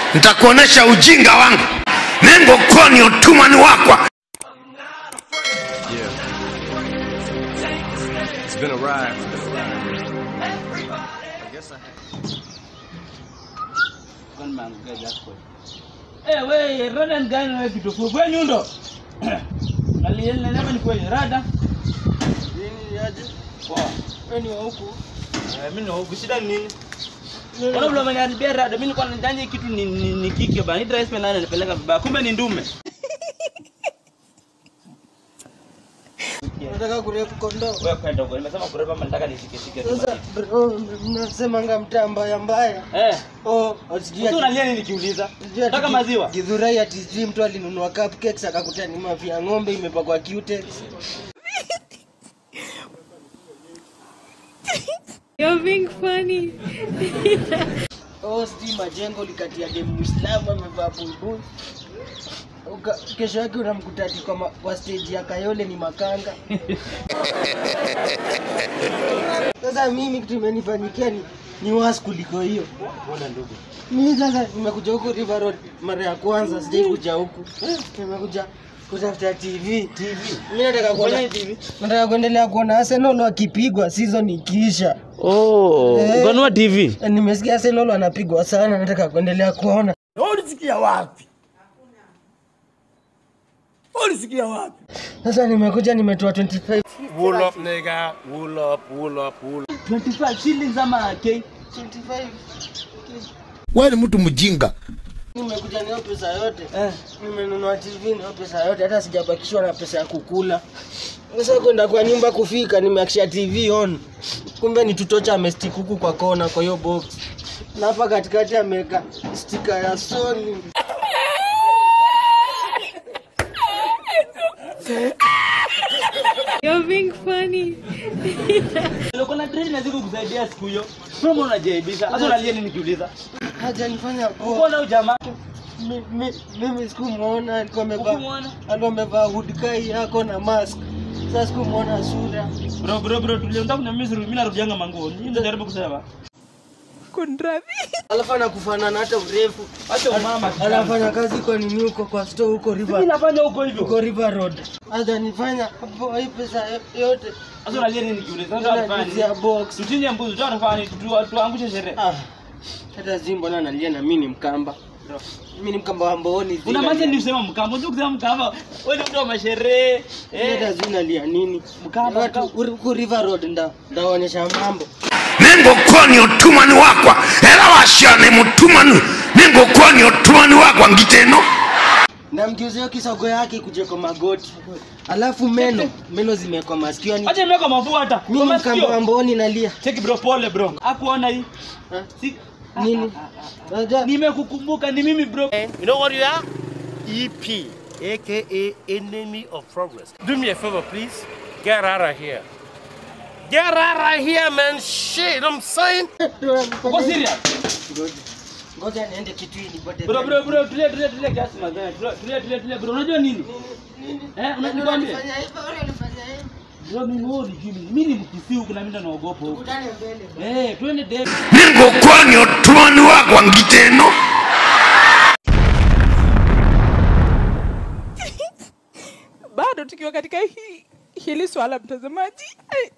nitakuonesha ujinga wangu nengo koni otumani wakwa It's been a ride. Eh, we rada ni gani wewe kitufu? Kwa nyundo. Nalielewa ni kweli rada. Nini aje? Poa. Wewe ni wa huku? Eh, mimi na shida ni nini? Mbona vile umeniharibia rada? Mimi nilikuwa nadhani kitu ni, ni, ni kike bana. Hii dress nani anipeleka vibaya. Kumbe ni ndume. Nataka kurepu kondoo. Wewe kwenda huko. Nimesema kureba ama nataka nishike shike tu. Sasa bro, mnasemanga mtaa mbaya mbaya. Eh. Oh, sijui Sasa ati- unalia nini nikiuliza? sijui ati Nataka ki- maziwa. Githurai ati sijui mtu alinunua cupcakes akakuta ni mavi ya ng'ombe imepakwa cutex. You're being funny. Oh, sijui majengo likatia dem Muislamu amevaa buibui. Uka- Kesho yake unamkuta ati kwa, ma- kwa stage ya Kayole ni makanga. Sasa mimi kitu imenifanyikia ni ni was kuliko hiyo. Mimi sasa nimekuja huku River Road mara ya kwanza, sijai kuja huku. Nimekuja kutafuta TV. TV. Mimi nataka kuona TV. Nataka kuendelea kuona Arsenal wakipigwa season ikiisha. Oh, Eh. ukanua TV. Eh, Nimesikia Arsenal wanapigwa sana, nataka kuendelea kuona. Ulisikia wapi? Ulisikia wapi? Sasa nimekuja nimetoa 25 Wool up nigga, wool up, wool up, wool up. 25 shillings ama K. 25 wewe ni mtu mjinga nimekuja nayo pesa yote Eh. nimenunua TV nayo pesa yote, hata sijabakishwa na pesa ya kukula. Sasa kwenda kwa nyumba kufika, nimeakisha TV on, kumbe ni tutocha amestick huku kwa kona kwa hiyo box, na hapa katikati ameweka stika ya Sony. You're being funny. Nilikuwa na dress na siku kusaidia siku hiyo. Mbona unajaibisha? Sasa unalia nini nikiuliza? Hajanifanya poa. Uko na ujamaa? Mi- mi- Mimi sikumwona, alikuwa amevaa Hukumwona? alikuwa amevaa hood kai yako na mask. Sasa sikumwona sura. Bro bro bro tulia unataka kuniambia mimi narudianga manguo. Nini ndio jaribu kusema? Alafu anakufanana hata urefu. Acha umama. Anafanya kazi kwa nini huko kwa store huko Mimi River nafanya huko hivyo. huko River Road. Hajanifanya hapo hii pesa yote. Sasa unalia nini nikiuliza? Sasa unafanya Ananizia nini? box. Tuchinje mbuzi, tu anafanya nini? Tu- Tuangushe sherehe. Ah. Hata Zimbo na analia na mimi ni mkamba. Mimi ni mkamba wa Mbooni. Una maana ni usema mkamba, unajua kusema mkamba. Wewe ni mtu wa masherehe. Hata Eh. zinalia nini? Mkamba, Watu huku River Road nda ndaonyesha mambo. nengo koni otumani wakwa era washane mutumani nengo koni otumani wakwa ngiteno Namgeuzia kisogo yake kuje kwa magoti. Alafu meno, meno zimekwa masikio ni Acha nimeka mafua hata. mimi Kwa ni mkamba wa masikio. Mbooni nalia. Cheki bro, pole bro. Hakuona hii. Ha? Si Nini? Unajua nimekukumbuka ni mimi bro. You know what you are? EP, aka Enemy of Progress. Do me a favor, please. Get out of here. Get out of here, man. Shit, I'm saying. Uko serious? Ngoja. Ngoja niende kitui nipate. Bro bro bro, tulia tulia tulia kiasi mazee. Tulia tulia tulia tulia bro. Unajua nini? Eh, unajua nini? Unafanya hivyo, wewe unafanya hivyo. Bro mimi wewe unijui mimi. Mimi ni mkisi huku na mimi ndo naogopa huku. Kutane mbele. Eh, twende date. nengo koni otumani wakwa ngiteno bado tukiwa katika hii hili swala mtazamaji Ai.